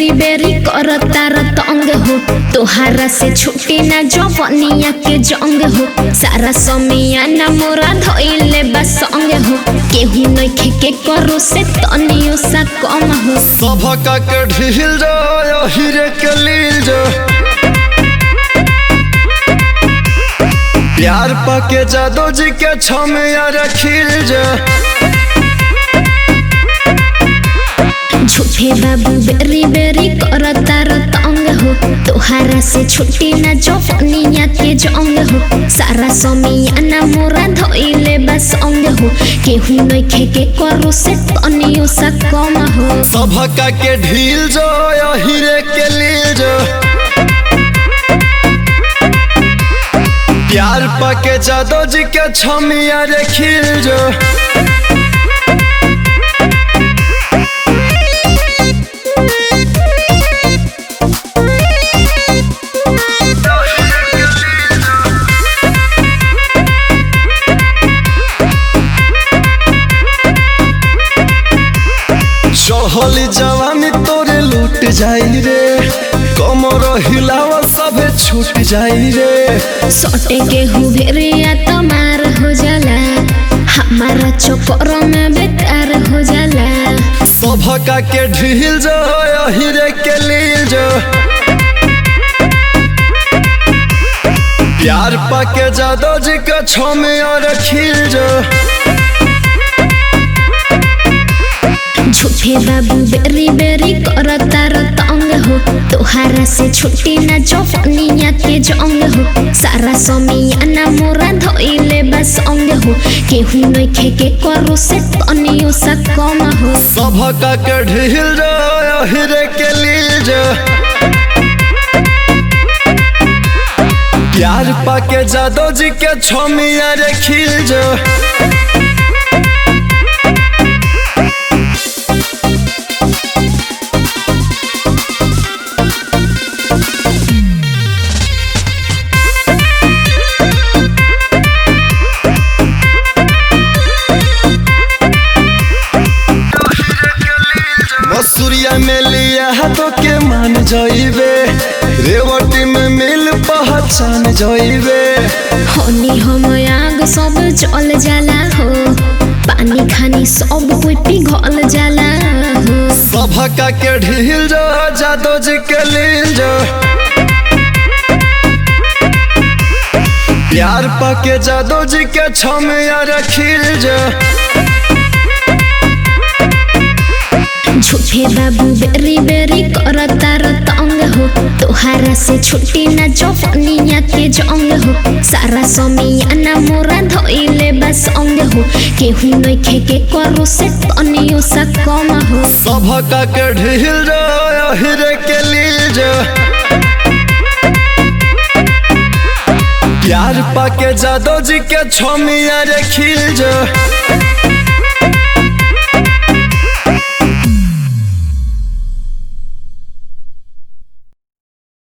बेरी बेरी करता तंग हो तोहारा से छुटी ना जवनिया के जंग हो सारा समिया ना मोरा धइले बा संग हो केहू नइखे के करो से तनियो सा कम हो सभका के ढील जो हीरे के लील जो प्यार पाके जादो जी के छमिया रखिल जो झूठे बाबू बेरी बेरी करता तंग हो तोहारा से छुट्टी ना जवनिया के जंग हो सारा समिया ना मोरा धइले बा संग हो केहू नइखे के करो से तनियो सा कम हो सभका के ढील जो हीरे के लील जो प्यार पाके जादो जी के छमिया रखिल जो चढ़ली जवानी तोरे लूट जाई रे कमर हिलावा सभे छूट जाई रे सटे के हुबेरिया तमार हो जाला हमारा चक्कर में बेकार हो जाला सभका के ढील जो हीरे के लील जो प्यार पाके जादो जी के छमे और खिल जो झूठे बाबू बेरी बेरी करता तंग हो तोहारा से छुट्टी ना जवनिया के जंग हो सारा समिया ना मोरा धइले बा संग हो केहू नइखे के करो से तनियो सा कम हो सभका के ढील जो हीरे के लील जो प्यार पाके जादो जी के छमिया रे खिल जो मसूरिया में लिया हाथों के मान जाइबे रेवटी में मिल पहचान जाइबे हनी हम आग सब जल जाला हो पानी खानी सब कोई पिघल जाला हो सभका के ढील जो जादो जी के लील जो प्यार पाके जादो जी के छमिया रखिल जो झूठे बाबू बेरी बेरी करता तंग हो तोहारा से छुट्टी ना जवनिया के जंग हो सारा समिया ना मोरा धइले बा संग हो केहू नइखे के करो से तनियो सा कम हो सभका के ढील जो हीरे के लील जो प्यार पाके जादो जी के छमिया रे खिल जो